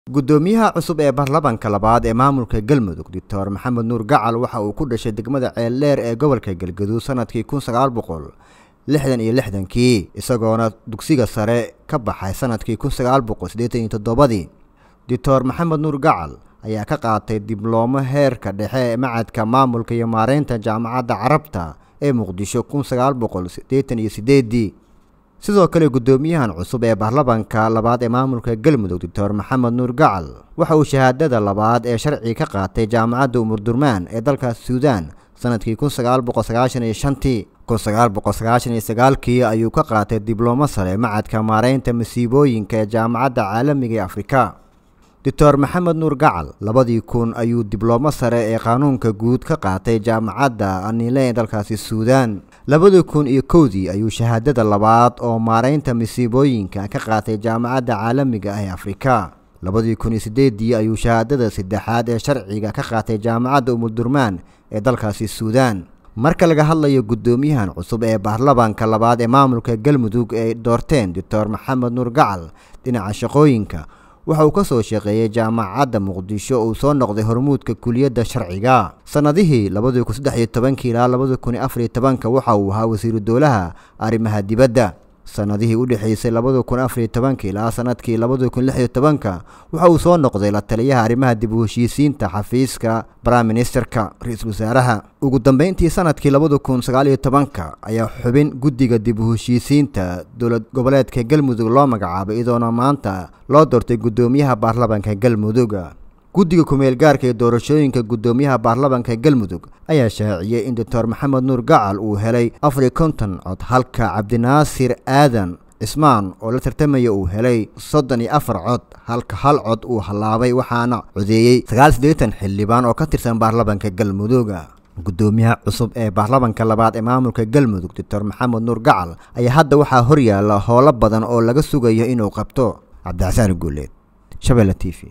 gudoomiyaha cusub ee baarlamaanka labaad ee maamulka galmudug doctor maxamed nuur gacal waxa uu ku dhashay degmada ceeldheer ee gobolka galgaduud sanadkii kun sagaal boqol lixdan iyo lixdankii isagoona dugsiga sare ka baxay sanadkii kun sagaal boqol siddeetan iyo toddobadii doctor maxamed nuur gacal ayaa ka qaatay dibloomo heerka dhexe ee macadka maamulka iyo maareynta jaamacadda carabta ee muqdisho kun sagaal boqol siddeetan iyo siddeedii sidoo kale guddoomiyahan cusub ee baarlamaanka labaad ee maamulka galmudug doctor maxamed nuur gacal waxa uu shahaadada labaad ee sharci ka qaatay jaamacadda umurdurmaan ee dalka suudaan sanadkii kun sagaal boqol sagaashan iyo shantii kun sagaal boqol sagaashan iyo sagaalkii ayuu ka qaatay diblomo sare macadka maareynta masiibooyinka ee jaamacadda caalamiga ee afrika doctor maxamed nuur gacal labadii kun ayuu diblomo sare ee qaanuunka guud ka qaatay jaamacadda anile ee dalkaasi suudaan labadii kun iyo kowdii ayuu shahaadada labaad oo maareynta masiibooyinka ka qaatay jaamacadda caalamiga ah ee afrika labadii kun iyo sideedii ayuu shahaadada saddexaad ee sharciga ka qaatay jaamacadda umuldurmaan ee dalkaasi suudaan marka laga hadlayo guddoomiyahan cusub ee baarlamaanka labaad ee maamulka galmudug ay doorteen doctor maxamed nuur gacal dhinaca shaqooyinka waxa uu ka soo shaqeeyey jaamacadda muqdisho uu soo noqday hormuudka kuliyadda sharciga sannadihii labadii kun saddex iyo tobankii ilaa labadii kun iyo afar iyo tobanka waxa uu ahaa wasiiru dowlaha arrimaha dibadda sannadihii u dhexeysay labadii kun afar iyo tobanka ilaa sanadkii labadii kun lix iyo tobanka waxa uu soo noqday la taliyaha arrimaha dib u heshiisiinta xafiiska prime ministerka ra-iisul wasaaraha ugu dambeyntii sanadkii labadii kun sagaal iyo tobanka ayaa xubin guddiga dib u heshiisiinta dowlad goboleedka galmudug loo magacaabay iyadoona maanta loo doortay guddoomiyaha baarlamaanka galmudug guddiga kumeel gaarka ee doorashooyinka guddoomiyaha baarlamaanka galmudug ayaa shaaciyey in doctor maxamed nuur gacal uu helay afar iyo konton cod halka cabdinaasir aadan cismaan oo la tartamaya uu helay soddon iyo afar cod halka hal cod uu hallaabay waxaana codeeyey sagaal siddeetan xildhibaan oo ka tirsan baarlamaanka galmudug guddoomiyaha cusub ee baarlamaanka labaad ee maamulka galmudug doctor maxamed nuur gacal ayaa hadda waxaa horyaala howlo badan oo laga sugayo inuu qabto cabdixasaan guuleed shabeelle t v